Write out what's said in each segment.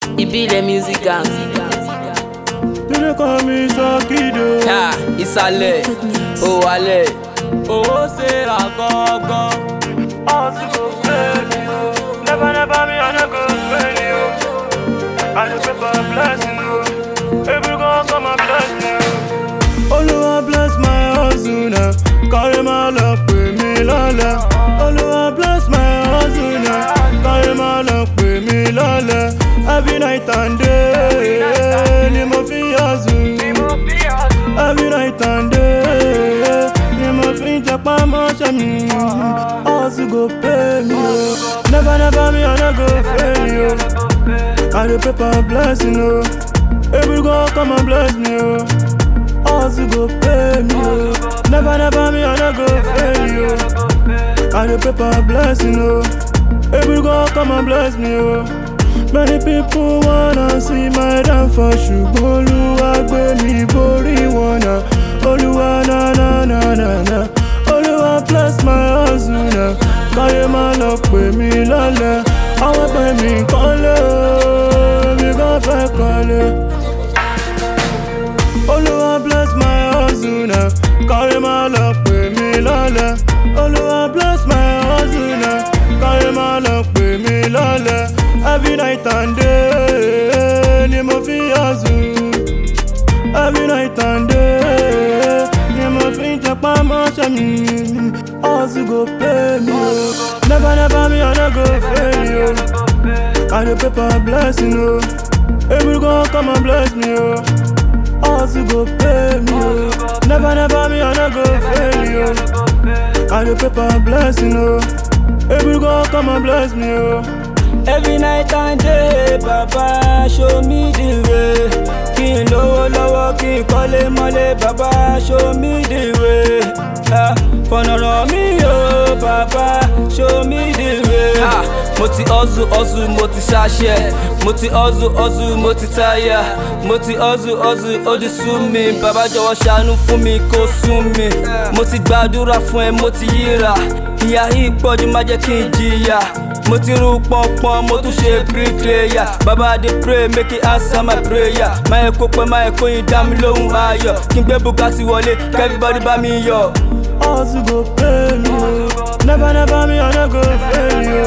ìbílẹ̀ music gang. Dele kọ́ mi sọ́kìdò. Ha, ìsàlẹ̀ òwàlẹ̀. Owó ṣe ra gangan. Ọ̀sùn kò fẹ́ mi o. Never never me I no go fail you. I dey pray for blessing o. Every God come and bless me o. Olúwa bless my hustle now. Kárí máa lọ pè mí lọ́lẹ̀. Olúwa bless my hustle now. Kárí máa lọ pè mí lọ́lẹ̀. Every night and day ni mo fi hustle. Every night and day ni mo fi jẹpá mọ́ṣẹ́ mi. Hustle go pay me o. Never never me I no go fail you. I dey pray for blessing o. Every God come and bless me o. Hustle go pay me o. Never never me I no go fail you. I dey pray for blessing o. Every God come and bless me o. Many people wanna see my downfall ṣùgbọ́n Olúwa gbé mi borí wọn náà. Olúwa na na na na na. Olúwa bless my hustle náà. Káyé máa lọ pè mí lọ́lẹ̀. Àwọn pè mí kọ́lé o, mi kàn fẹ́ kọ́lé. Olúwa bless my hustle now. Kárí máa lọ pè mí lọ́lẹ̀. Olúwa bless my hustle now. Kárí máa lọ pè mí lọ́lẹ̀. Every night and day ni mo fi hustle. Every night and day ni mo fi jẹpá mọ́ṣẹ́ mi. Hustle go pay me o. Never never me I no go fail you. I dey pray for blessing o. Every God come and bless me o. Hustle go pay me o. Never never me I no go fail you. I dey pray for blessing o. Every God come and bless me o. Every night and day, Baba show me the way. Kí n lówó lọ́wọ́, kí n kọ́lé mọ́lé, Baba show me the way. Ah, Fọ̀nà ràn mí o, Baba show me the way. Ha, mo ti hustle hustle mo ti ṣaṣẹ́. Mo ti hustle hustle mo ti táyà. Mo ti hustle hustle ó ti sú mi. Bàbá jọ̀wọ́ ṣàánú fún mi kó sún mi. Mo ti gbàdúrà fún ẹ mo ti yíra. Ìyá yìí pọ̀jù má jẹ́ kí n jìyà. Mo ti rú pọ̀npọ̀n mo tún ṣe bricklayer. Bàbá dey pray make he answer my prayer. Máyẹ̀ kó pẹ́ máyẹ̀ kó yin dá mi lóhùn ayọ̀. Kí n gbé Bugatti wọlé kí everybody bá mi yọ̀. Hustle go pay me o. Never never me I no go fail you.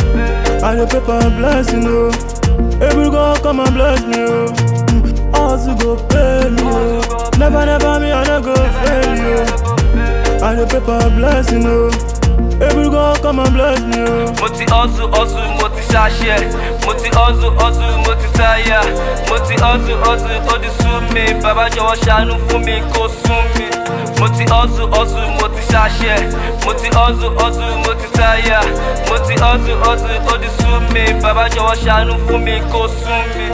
I dey pray for blessing o. Every God come and bless me o. Hustle go pay me o. Never never me I no go fail you. I dey pray for blessing o. Every God come and bless me o. mo ti hustle hustle mo ti ṣaṣẹ́ mo ti hustle hustle mo ti táyà mo ti hustle hustle ó ti sú mi bàbá jọ̀wọ́ ṣàánú fún mi kó sún mi mo ti hustle hustle mo ti ṣaṣẹ́ mo ti hustle hustle mo ti táyà mo ti hustle hustle ó ti sú mi bàbá jọ̀wọ́ ṣàánú fún mi kó sún mi.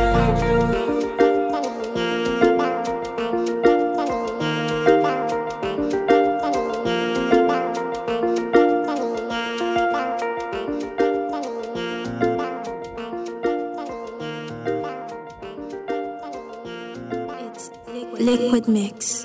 Liquid Mix.